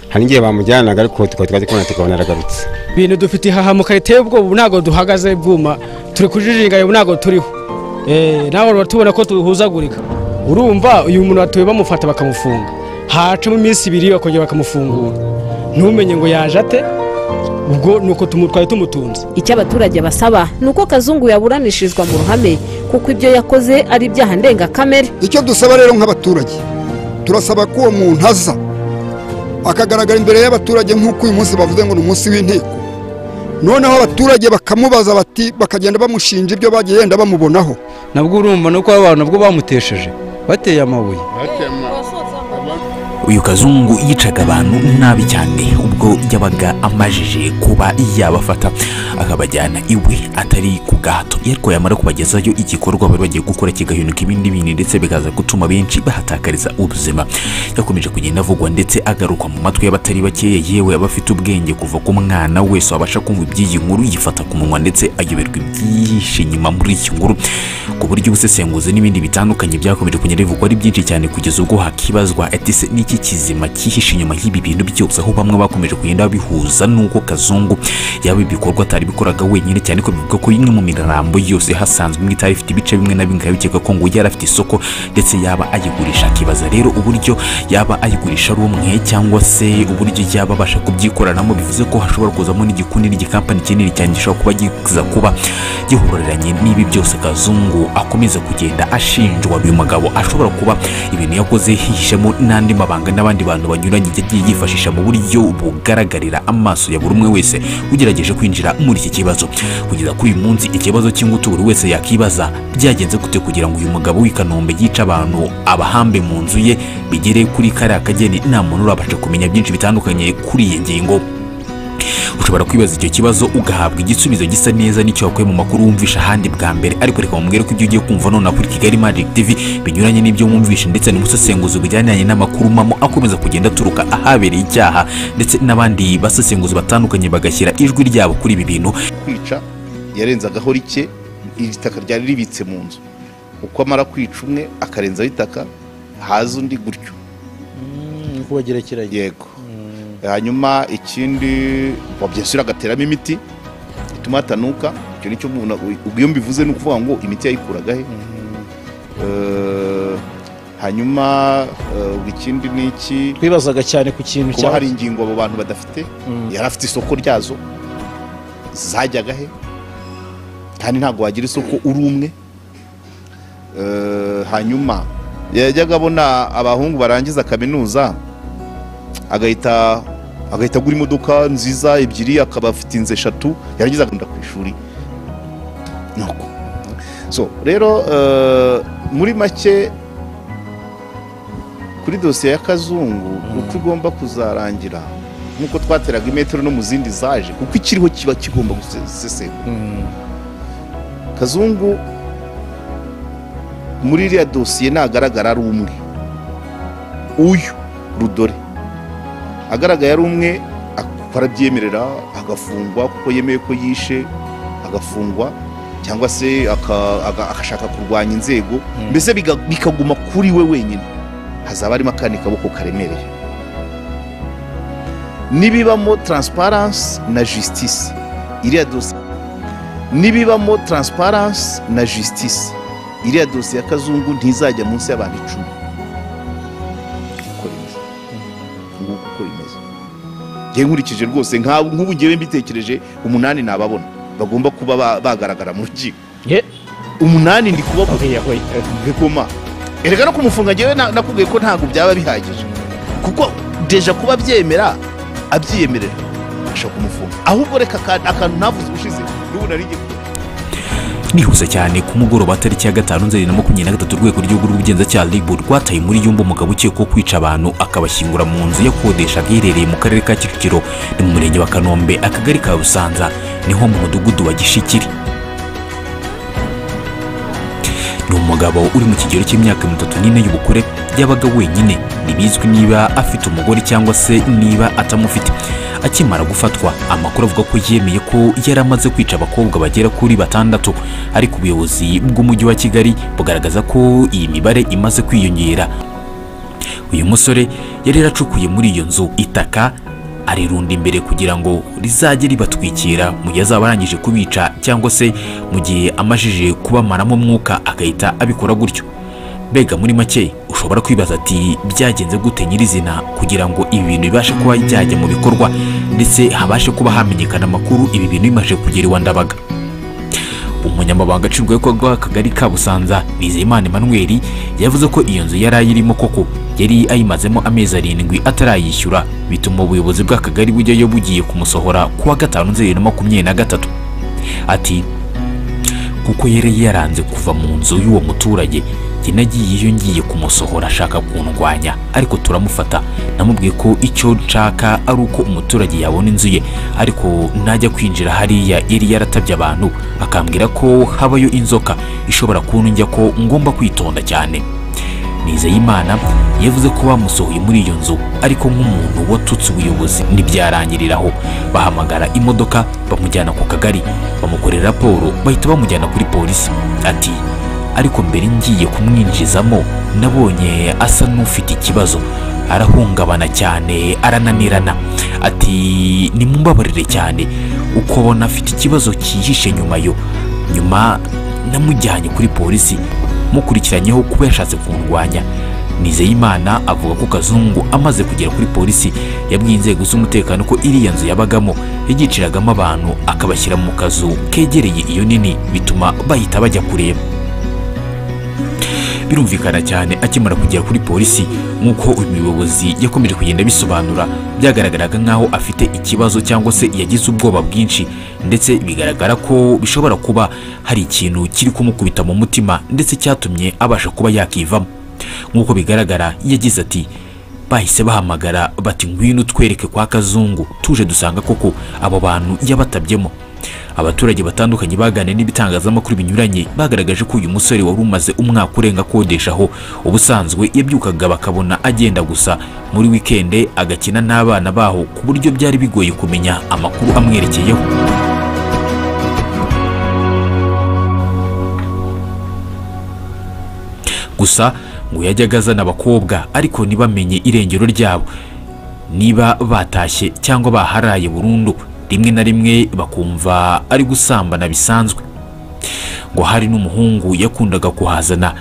hari n'igihe bamujyanaga ariko tukaba twajya kubona tukabona aragarutse ibintu dufite ihahamuka riteye ubwoba ubu ntabwo duhagaze bwuma turi kujijinga ubu ntabwo turiho nawe uraba tubona ko duhuzagurika urumva uyu muntu watuye bamufata bakamufunga hacamo iminsi ibiri bakongera bakamufungura ntumenye ngo yaje ate ubwo ni uko twari tumutunze icyo abaturage basaba ni uko kazungu yaburanishijwa mu ruhame kuko ibyo yakoze ari ibyaha ndengakamere icyo dusaba rero nk'abaturage turasaba ko uwo muntu aza akagaragara imbere y'abaturage nk'uko uyu munsi bavuze ngo ni umunsi w'inteko noneho abaturage bakamubaza bati bakagenda bamushinja ibyo bagiye yenda bamubonaho nabwo urumva nuko abantu nabwo bamutesheje bateye amabuye uyu kazungu yicaga abantu nabi cyane ubwo yabaga amajije kuba yabafata akabajyana iwe atari ku gahato ariko yamara kubagezayo igikorwa bari bagiye gukora kigahinduka ibindi bintu ndetse bikaza gutuma benshi bahatakariza ubuzima yakomeje kugenda avugwa ndetse agarukwa mu matwi y'abatari bakeya yewe abafite ubwenge kuva ku mwana wese wabasha kumva iby'iyi nkuru yifata ku munwa ndetse ayoberwa ibyinshi nyuma muri iyi nkuru ku buryo ubusesenguzi n'ibindi bitandukanye byakomeje kugenda bivugwa ari byinshi cyane kugeza ubwo hakibazwa etise n'iki iki kizima cyihishe inyuma y'ibi bintu byose aho bamwe bakomeje kugenda bihuza n'uko kazungu yaba ibikorwa atari bikoraga wenyine cyane ko bivuga ko imwe mu mirambo yose hasanzwe imwe itari ifite ibice bimwe na bimwe bikaba bikeka ko ngo yari afite isoko ndetse yaba ayigurisha akibaza rero uburyo yaba ayigurisha ari umwe cyangwa se uburyo yaba abasha kubyikoreramo bivuze ko hashobora kuzamo n'igikundi n'igikampani kinini cyane gishobora kuba giza kuba gihururanye n'ibi byose kazungu akomeza kugenda ashinjwa uyu mugabo ashobora kuba ibintu yakoze hihishemo n'andi mabanga abaganga n'abandi bantu banyuranye yagiye yifashisha mu buryo bugaragarira amaso ya buri umwe wese ugerageje kwinjira muri iki kibazo kugeza kuri uyu munsi ikibazo cy'ingutu buri wese yakibaza byagenze gute kugira ngo uyu mugabo w'i kanombe yice abantu abahambe mu nzu ye bigere kuri kariya kageni nta muntu urabasha kumenya byinshi bitandukanye kuri iyi ngingo ushobora kwibaza icyo kibazo ugahabwa igisubizo gisa neza n'icyo wakuye mu makuru wumvisha ahandi bwa mbere ariko reka mubwire ko ibyo ugiye kumva nonaha kuri kigali magic tv binyuranye n'ibyo wumvishe ndetse n'umusesenguzi bujyaniranye n'amakuru mamo akomeza kugenda aturuka ahabereye icyaha ndetse n'abandi basesenguzi batandukanye bagashyira ijwi ryabo kuri ibi bintu kwica yarenze agahora ike itaka ryari ribitse mu nzu uko amara kwica umwe akarenzaho itaka haza undi gutyo kubagerekeranye yego hanyuma ikindi wabyesura agateramo imiti ituma hatanuka icyo nicyo umuntu iyo mbivuze ni ukuvuga ngo imiti yayikuraga he Eh, hanyuma eh, ikindi ni iki twibazaga cyane ku kintu kuba hari ingingo abo bantu badafite yari afite isoko ryazo zajyaga he kandi ntabwo wagira isoko uri umwe Eh, hanyuma yajyaga abona abahungu barangiza kaminuza agahita agahita agura imodoka nziza ebyiri akaba afite inzu eshatu yarangiza akagenda ku ishuri nuko so rero eh, muri make kuri dosiye ya kazungu uko igomba kuzarangira nk'uko twateraga imetero no mu zindi zaje kuko ikiriho kiba kigomba gusesengura kazungu muri iriya dosiye ntagaragara ari umwe uyu rudore agaragaye ari umwe barabyemerera agafungwa kuko yemeye ko yishe agafungwa cyangwa se aka- aga- agashaka kurwanya inzego mbese biga- bikaguma kuri we wenyine hazaba harimo akandi kaboko karemereye n'ibibamo taransiparansi na jisitisi iriya dosiye n'ibibamo taransiparansi na jisitisi iriya dosiye ya kazungu ntizajya munsi y'abantu icumi uko bimeze nguko uko bimeze ngewe nkurikije rwose nk'abo- nk'ubu ngewe mbitekereje umunani nababona bagomba kuba ba- bagaragara mu rukiko umunani ndi kubabona bigoma erega no kumufunga ngewe na- nakubwiye ko ntabwo byaba bihagije kuko deja kuba abyemera abyiyemerera ashobora kumufunga ahubwo reka aka- akantu ntavuze ubushize n'ubu nari ngiye kuvuga. nihuse cyane ku mugoroba tariki ya gatanu nzeri na makumyabiri na gatatu urwego rw'igihugu rw'ubugenzacyaha ribu rwataye muri yumba umugabo ukekwaho kwica abantu akabashyingura mu nzu yakodeshaga iherereye mu karere ka kicukiro ni mu murenge wa kanombe akagari ka busanza niho mu mudugudu wa gishikiri ni umugabo uri mu kigero cy'imyaka itatu n'ine y'ubukure yabaga wenyine ntibizwi niba afite umugore cyangwa se niba atamufite akimara gufatwa amakuru avuga ko yemeye ko yari amaze kwica abakobwa bagera kuri batandatu ariko ubuyobozi bw'umujyi wa kigali bugaragaza ko iyi mibare imaze kwiyongera uyu musore yari yaracukuye muri iyo nzu itaka arirunda imbere kugira ngo rizajye ribatwikira mu gihe azaba arangije kubica cyangwa se mu gihe amajije kubamaramo umwuka agahita abikora gutyo mbega muri make ushobora kwibaza ati byagenze gute nyirizina kugira ngo ibi bintu bibashe kuba byajya mu bikorwa ndetse habashe kuba hamenyekana amakuru ibi bintu bimaze kugera iwa ndabaga umunyamabanga nshingwabikorwa w'akagari ka busanza nizeyimana emmanuel yavuze ko iyo nzu yari ayirimo koko yari ayimazemo amezi arindwi atarayishyura bituma ubuyobozi bw'akagari bujyayo bugiye kumusohora ku wa gatanu nzeri na makumyabiri na gatatu ati kuko yari yaranze kuva mu nzu y'uwo muturage njye nagiye iyo ngiye kumusohora ashaka kundwanya ariko turamufata namubwiye ko icyo nshaka ari uko umuturage yabona inzu ye ariko najya kwinjira hariya yari yaratabye abantu akambwira ko habayo inzoka ishobora kuntunjya ko ngomba kwitonda cyane nizeyimana yavuze ko bamusohoye muri iyo nzu ariko nk'umuntu watutse ubuyobozi ntibyarangiriraho bahamagara imodoka bamujyana ku kagari bamukorera raporo bahita bamujyana kuri polisi ati ariko mbere ngiye kumwinjizamo nabonye asa n'ufite ikibazo arahungabana cyane arananirana ati nimumbabarire cyane uko abona afite ikibazo cyihishe nyuma yo nyuma namujyanye kuri polisi mukurikiranyeho kuba yashatse kundwanya nizeyimana avuga ko kazungu amaze kugera kuri polisi yabwiye inzego z'umutekano ko iriya nzu yabagamo yagiciragamo abantu akabashyira mu kazu kegereye iyo nini bituma bahita bajya kureba birumvikana cyane akimara kugera kuri polisi nk'uko uyu muyobozi yakomeje kugenda abisobanura byagaragaraga nk'aho afite ikibazo cyangwa se yagize ubwoba bwinshi ndetse bigaragara ko bishobora kuba hari ikintu kiri kumukubita mu mutima ndetse cyatumye abasha kuba yakivamo nk'uko bigaragara yagize ati bahise bahamagara bati ngwino utwereke kwa kazungu tuje dusanga koko abo bantu yabatabyemo abaturage batandukanye baganiriye n'ibitangazamakuru binyuranye bagaragaje ko uyu musore wari umaze umwaka urenga akodeshaho ubusanzwe yabyukaga bakabona agenda gusa muri wikende agakina n'abana baho ku buryo byari bigoye kumenya amakuru amwerekeyeho gusa ngo yajyaga azana abakobwa ariko ntibamenye irengero ryabo niba batashye cyangwa baharaye burundu rimwe na rimwe bakumva ari gusambana bisanzwe ngo hari n'umuhungu yakundaga kuhazana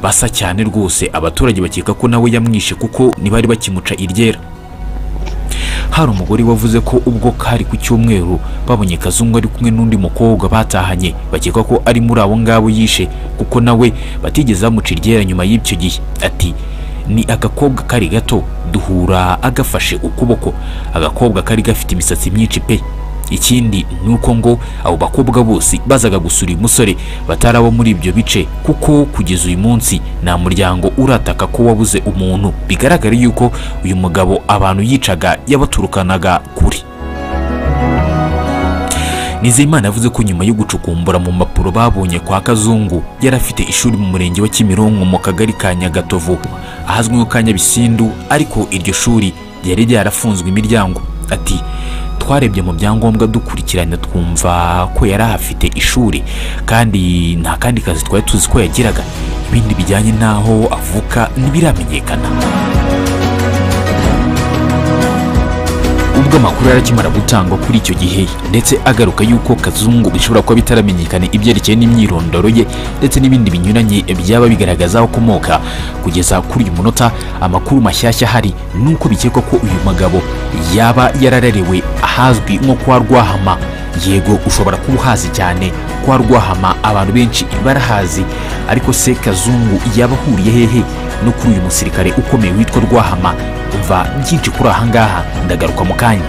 basa cyane rwose abaturage bakeka ko nawe yamwishe kuko ntibari bakimuca iryera hari umugore wavuze ko ubwo kari ku cyumweru babonye kazungu ari kumwe n'undi mukobwa batahanye bakeka ko ari muri abo ngabo yishe kuko nawe batigeze bamuca iryera nyuma y'icyo gihe ati ni agakobwa kari gato duhura agafashe ukuboko agakobwa kari gafite imisatsi myinshi pe ikindi ni uko ngo abo bakobwa bose bazaga gusura uyu musore batari abo muri ibyo bice kuko kugeza uyu munsi nta muryango urataka ko wabuze umuntu bigaragara yuko uyu mugabo abantu yicaga yabaturukanaga kure nizeyimana yavuze ko nyuma yo gucukumbura mu mpapuro babonye kwa kazungu yari afite ishuri mu murenge wa kimironko mu kagari ka nyagatovu ahazwi nko ka nyabisindu ariko iryo shuri ryari ryarafunzwe imiryango ati twarebye mu byangombwa dukurikirana twumva ko yari ahafite ishuri kandi nta kandi kazi twari tuzi ko yagiraga ibindi bijyanye n'aho avuka ntibiramenyekana ubwo amakuru yari akimara gutangwa kuri icyo gihe ndetse agaruka yuko kazungu bishobora kuba bitaramenyekana ibyerekeye n'imyirondoro ye ndetse n'ibindi binyuranye byaba bigaragaza aho akomoka kugeza kuri uyu munota amakuru mashyashya ahari ni uko bikekwa ko uyu mugabo yaba yararerewe ahazwi nko kwa rwahama yego ushobora kuba uhazi cyane kwa rwahama abantu benshi barahazi ariko se kazungu yaba ahuriye hehe no kuri uyu musirikare ukomeye witwa rwahama umva byinshi kuri ahangaha ndagaruka mu kanya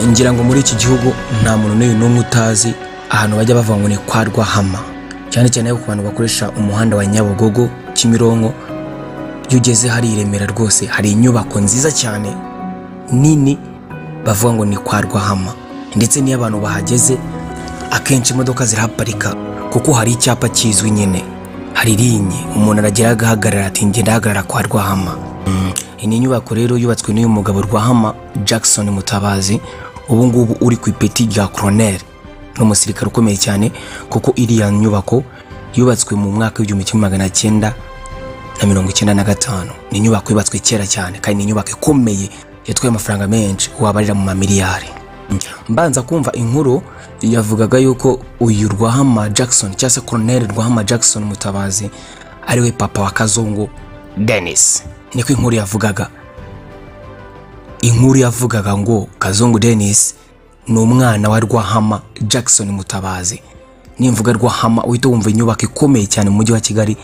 ngira ngo muri iki gihugu nta muntu n'uyu n'umwe utazi ahantu bajya bavuga ngo ni kwa rwahama cyane cyane ku bantu bakoresha umuhanda wa nyabugogo kimironko iyo ugeze hari iremera rwose hari inyubako nziza cyane nini bavuga ngo ni kwa rwahama ndetse n'iyo abantu bahageze akenshi imodoka zirahaparika kuko hari icyapa kizwi nyine hari rinye umuntu aragera agahagarara ati ngenda ahagarara kwa rwahama iyi ni inyubako rero yubatswe n'uyu mugabo rwahama jackson mutabazi ubu ngubu uri ku ipeti rya koroneri ni umusirikare ukomeye cyane kuko iriya nyubako yubatswe mu mwaka w'igihumbi kimwe magana cyenda na mirongo icyenda na gatanu ni inyubako yubatswe kera cyane kandi ni inyubako ikomeye yatwaye amafaranga menshi wabarira mu mamiliyari mbanza kumva inkuru yavugaga yuko uyu rwahama jackson cyangwa se koroneri rwahama jackson mutabazi ariwe papa wa kazungu denis niko inkuru yavugaga inkuru yavugaga ngo kazungu denis ni umwana wa rwahama jackson mutabazi nimvuga rwahama uhita wumva inyubako ikomeye cyane mu mujyi wa kigali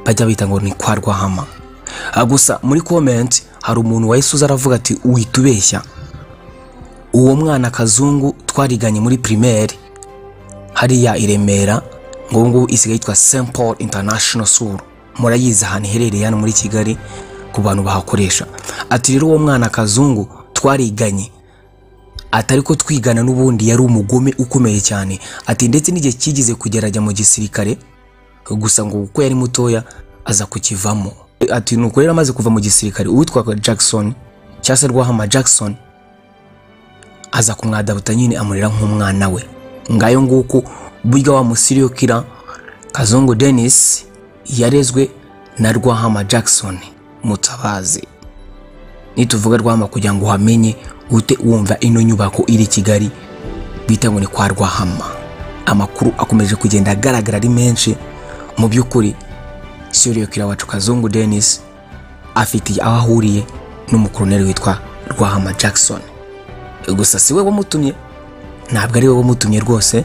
bajya bita ngo ni kwa rwahama Ah, gusa muri komenti hari umuntu wahise uza aravuga ati uhita ubeshya uwo mwana kazungu twariganye muri primaire hariya i Remera ngo ngubu isigaye yitwa St Paul International School murayizi ahantu iherereye hano muri Kigali ku bantu bahakoresha ati rero uwo mwana kazungu twariganye atari ko twigana n'ubundi yari umugome ukomeye cyane ati ndetse n'igihe cyigeze kugera ajya mu gisirikare gusa ngo kuko yari mutoya aza kukivamo ati nuko rero amaze kuva mu gisirikare uwitwaga Jackson cyangwa se Rwahama Jackson aza kumwadabuta nyine amurera nk'umwana we ngayo nguko burya wa musiriyo kira kazungu denis yarezwe na rwahama jackson mutabazi nituvuga rwahama kugira ngo uhamenye uhite wumva ino nyubako iri i kigali bita ngo ni kwa rwahama amakuru akomeje kugenda agaragara ari menshi mu by'ukuri siriyo kira wacu kazungu denis afitiye aho ahuriye n'umukoroneri witwa rwahama jackson gusa si we wamutumye ntabwo ari we wamutumye rwose